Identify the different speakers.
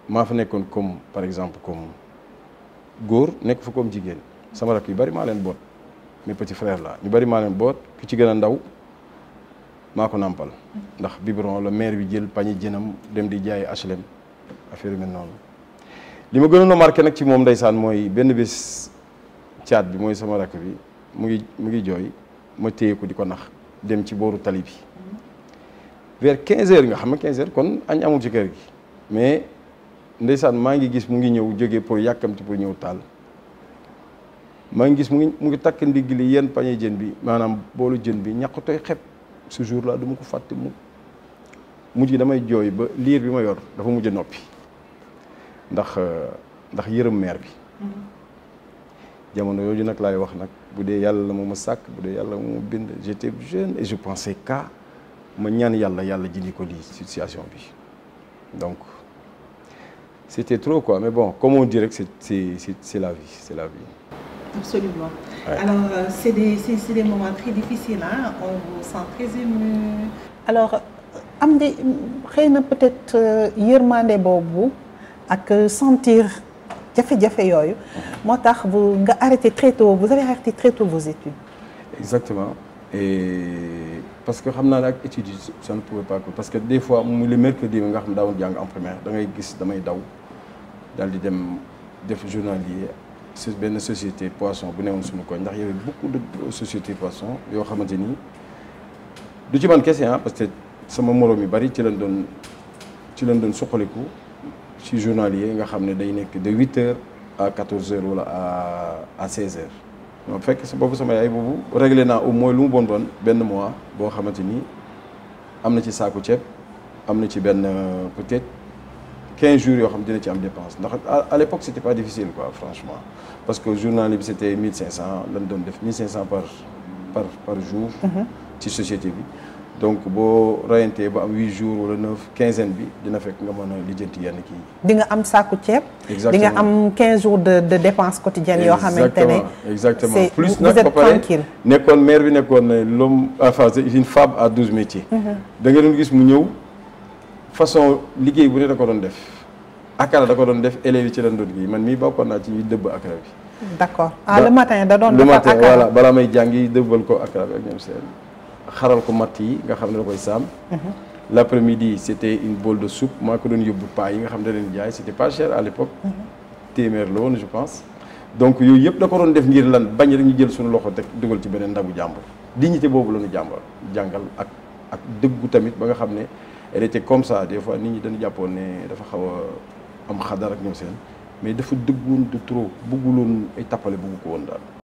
Speaker 1: maa fa nekkoon comme par exemple comme góor nekk fa comme jigéen sama rakk yu bari maa leen boot mes petits frères là ñu bari maa leen boot ki ci gën a ndaw maa ko nàmpal ndax biberon la mère bi jël pañi jënam dem di jaay HLM affaire yu mel noonu li ma gënoon a marqué nag ci moom ndeysaan mooy benn bés caat bi mooy sama rakk bi mu ngi mu ngi jooy ma téye ko di ko nax dem ci booru tali bi vers 15 heures nga xam ne 15 heures kon añ amul ci kër gi mais ndeysaan maa ngi gis mu ngi ñëw jógee pour yàkkamti pour ñëw taal maa ngi gis mu ngi mu ngi takk ndigg li yenn pañe jën bi maanaam boolu jën bi ñàkk tooy xep ce jour là du ma ko fàtte mu mujj gi damay jooy ba liir bi ma yor dafa mujj noppi ndax ndax yërëm meer bi jamono yooyu nag laay wax nag bu dee yàlla moo ma sàkk bu dee yàlla moo ma bind j'étais jeune et je pensais qu'à ma ñaan yàlla yàlla jëli ko lii situation bi donc c'était trop quoi mais bon comme on dirait que c'est c'est c'est la vie c'est la vie
Speaker 2: Absolument.
Speaker 1: Ouais.
Speaker 2: Alors, euh, c'est des, c'est- c'est des moments très difficiles, hein? on vous sent très ému.
Speaker 3: alors am di xëy na peut-être euh, yërmande boobu ak euh, sentir jafe-jafe yooyu moo tax bu nga arrêté très tôt vous avez arrêté très tôt vos études
Speaker 1: exactement et parce que xam naa ne ak études yi ça ne pouvait pas que parce que des fois mu le mercredi nga xam daawoon jàng en primaire da ngay gis damay daw daal di dem def journalier su benn société poisson bu newoon suñu koñ ndax y avait beaucoup de sociétés poisson yoo xamante ni du ci man kese ah parce que sama moroom yu bari ci lañ doon ci lañ doon suqaliku ci journalier nga xam ne day nekk de huit heures à quatorze heures wala à à seize heures. non fekk sa boobu sama yaay boobu réglé naa au moins lu mu bon bon benn mois boo xamante ni am na ci saaku ceeb am na ci benn euh, peut-être quinze jours yoo xam dina ci am dépense ndax à à l'époque c'était pas difficile quoi franchement parce que journal bi c'était mille cinq cent lañ doon def mille cinq cent par par par jour. ci société bi donc boo rayantee ba am huit jours wala neuf quinzaine bi dina fekk nga mën a lijjanti yenn kii
Speaker 3: di nga am saaku ceeb di
Speaker 1: Exactement.
Speaker 3: nga am 15 jours de de dépenses quotidiennes yoo xamante ne
Speaker 1: exactement exactement
Speaker 3: c'est-
Speaker 1: plus
Speaker 3: vous
Speaker 1: nag
Speaker 3: êtes
Speaker 1: ba pare
Speaker 3: tranquille
Speaker 1: nekkoon maire bi nekkoon ne l'homme enfin c'est une femme à douze métiers da nga doon gis mu ñëw façon liggéey bu ne da ko doon def akara da ko doon def élèves yi ci lañ doon liggéey man mii bokkoon naa ci ñuy dëbb akara bi
Speaker 3: d'accord ah
Speaker 1: Ba-
Speaker 3: le matin da doon
Speaker 1: le
Speaker 3: defar
Speaker 1: matin
Speaker 3: akara.
Speaker 1: voilà balaa may jàngi dëbbal ko akara bi ak ñoom seen xaral ko matt yi nga xam ne da koy saam l'après-midi c'était une boule de soupe maa ko doon yóbbu paa yi nga xam ne da leen jaay c'était pas cher à l'époque téeméer la woon je pense donc yooyu yëpp da ko doon def ngir lan bañ rek ñu jël suñu loxo teg dugal ci beneen ndabu jàmbur dignité boobu la ñu jàmbal jàngal ak ak dëggu tamit ba nga xam ne elle était comme ça des fois nit ñi dañu jàppoon ne dafa xaw a am xadar ak ñoom seen mais dafa dëggoon de trop bëgguloon ay tappale bëggu ko woon daal